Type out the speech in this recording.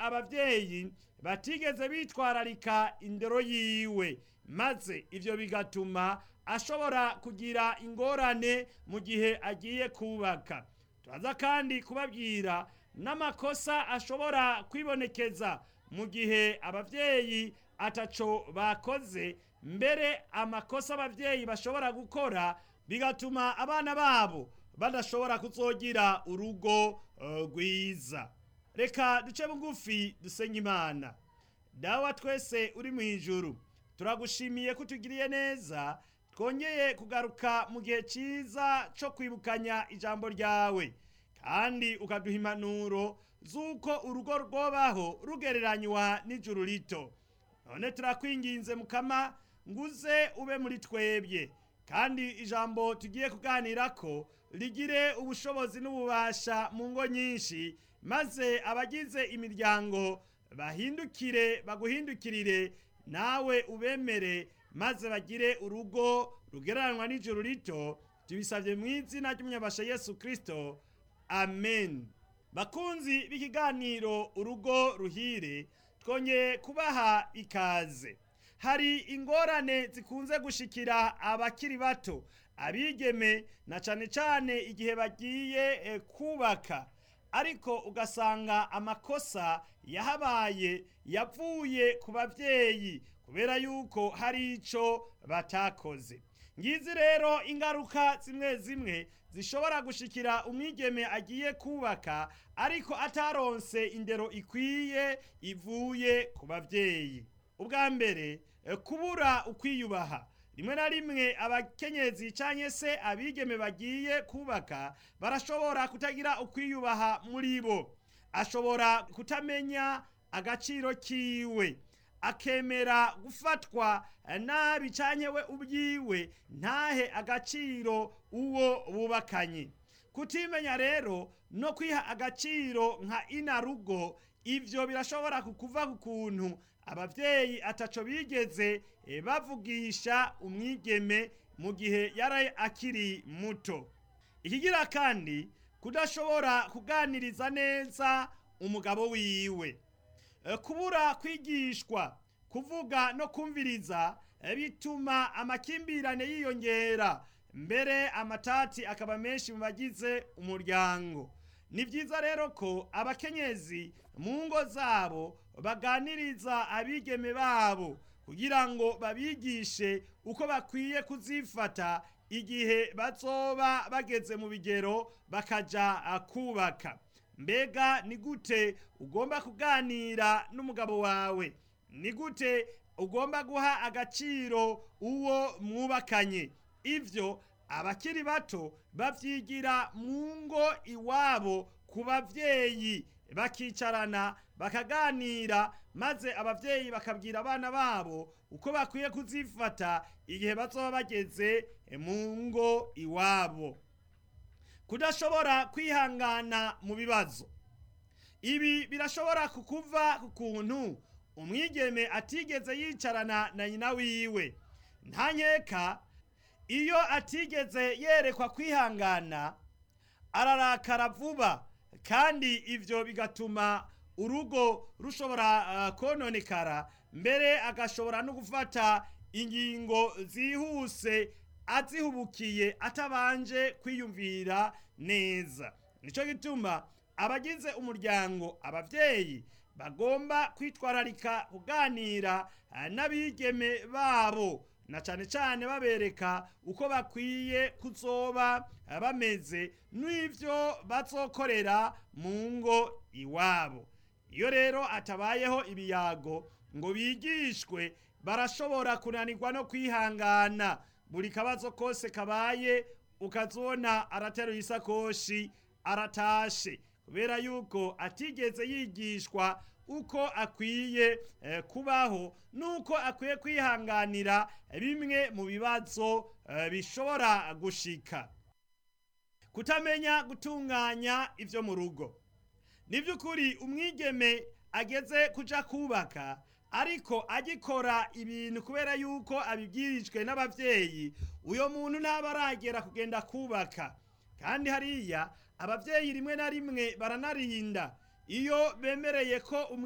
abavyeyi batigeze bitwararika indero yiwe maze ivyo bigatuma ashobora kugira ingorane mu gihe agiye kubaka turaza kandi kubabwira n'amakosa ashobora kwibonekeza mu gihe abavyeyi ataco bakoze mbere amakosa abavyeyi bashobora gukora bigatuma abana babo badashobora kuzogira urugo rwiza reka duce bugufi dusenye imana dawa twese uri mu ijuru turagushimiye ko utugiriye neza twongeye kugaruka mu gihe cyiza cyo kwibukanya ijambo ryawe kandi ukaduha impanuro z'uko urugo rwobaho rugereranywa n'ijuru rito none turakwinginze mukama nguze ube muri twebwe kandi ijambo tugiye kuganira ko rigire ubushobozi n'ububasha mu ngo nyinshi maze abagize imiryango bahindukire baguhindukirire nawe ubemere maze bagire urugo rugereranywa n'ijuru rito tubisabye mu izina ry'umunyabasha yesu kirisito amen bakunzi b'ikiganiro urugo ruhire twongeye kubaha ikaze hari ingorane zikunze gushikira abakiri bato abigeme na cane cane igihe bagiye kubaka ariko ugasanga amakosa yahabaye yavuye ku bavyeyi kubera yuko hari ico batakoze ngizi rero ingaruka zimwe zimwe zishobora gushikira umwigeme agiye kubaka ariko ataronse indero ikwiye ivuye ku bavyeyi ubwa mbere kubura ukwiyubaha rimwe na rimwe abakenyezi cyangwa se abigeme bagiye kubaka barashobora kutagira ukwiyubaha muri bo ashobora kutamenya agaciro kiwe akemera gufatwa nabi cyangwa we ubyiwe ntahe agaciro uwo bubakanye kutimenya rero no kwiha agaciro nka inarugo ibyo birashobora kukuva ku kuntu abavyeyi ataco bigeze bavugisha umwigeme mu gihe yari akiri muto ikigira kandi kudashobora kuganiriza neza umugabo wiwe kubura kwigishwa kuvuga no kumviriza bituma amakimbirane yiyongera mbere amatati akaba menshi mu bagize umuryango ni byiza rero ko abakenyezi mu ngo zabo baganiriza abigeme babo kugira ngo babigishe uko bakwiye kuzifata igihe bazoba bageze mu bigero bakaja kubaka mbega ni gute ugomba kuganira n'umugabo wawe ni gute ugomba guha agaciro uwo mwubakanye ivyo abakiri bato bavyigira mu ngo iwabo ku bavyeyi bakicarana bakaganira maze abavyeyi bakabwira abana babo uko bakwiye kuzifata igihe bazoba bageze mu ngo iwabo kudashobora kwihangana mu bibazo ibi birashobora kukuva ku kuntu umwigeme atigeze yicarana na nyina wiwe nta nkeka iyo atigeze yerekwa kwihangana ararakara vuba kandi ivyo bigatuma urugo rushobora uh, kononekara mbere agashobora no gufata ingingo zihuse azihubukiye atabanje kwiyumvira neza nico gituma abagize umuryango abavyeyi bagomba kwitwararika kuganira n'abigeme babo na cane cane babereka uko bakwiye kuzoba bameze n'ivyo bazokorera mu ngo iwabo iyo rero atabayeho ibiyago ngo bigishwe barashobora kunanirwa no kwihangana buri kabazo kose kabaye ukazona arateruye isakoshi aratashe kubera yuko atigeze yigishwa uko akwiye eh, kubaho nuko akwiye kwihanganira bimwe mu bibazo eh, bishobora gushika kutamenya gutunganya ivyo mu rugo ni by'ukuri umwigeme ageze kuja kubaka ariko agikora ibintu kubera yuko abibwirijwe n'abavyeyi uyo muntu ntaba aragera kugenda kubaka kandi hariya abavyeyi rimwe na rimwe baranarinda iyo bemereye ko